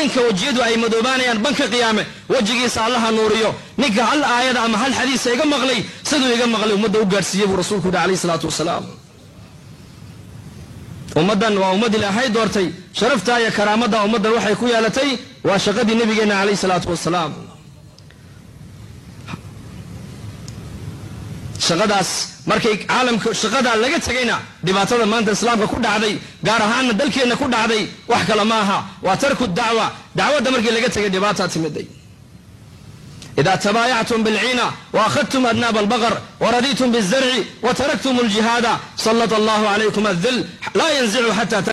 ninka wejiyadu ay madoobaanayaan banka qiyaame wejigiisa allaha nuuriyo ninka hal aayada ama hal xadiisa iga maqlay siduu iga maqlay ummadda u gaadhsiiyey buu rasuulku yihi alayhi salaatu wasalaam ummaddan waa ummad ilaahay doortay sharaftaa iyo karaamadda ummaddan waxay ku yeelatay waa shaqadii nebigeenna calayhi salaatu wasalaam shaqadaas markay caalamka shaqadaa laga tegayna dhibaatada maanta islaamka ku dhacday gaar ahaanna dalkeenna ku dhacday wax kale ma aha waa tarku dacwa dacwadda markii laga tegay dhibaataa timiday إذا تبايعتم بالعينة وأخذتم أذناب البقر ورضيتم بالزرع وتركتم الجهاد سلط الله عليكم الذل لا ينزع حتى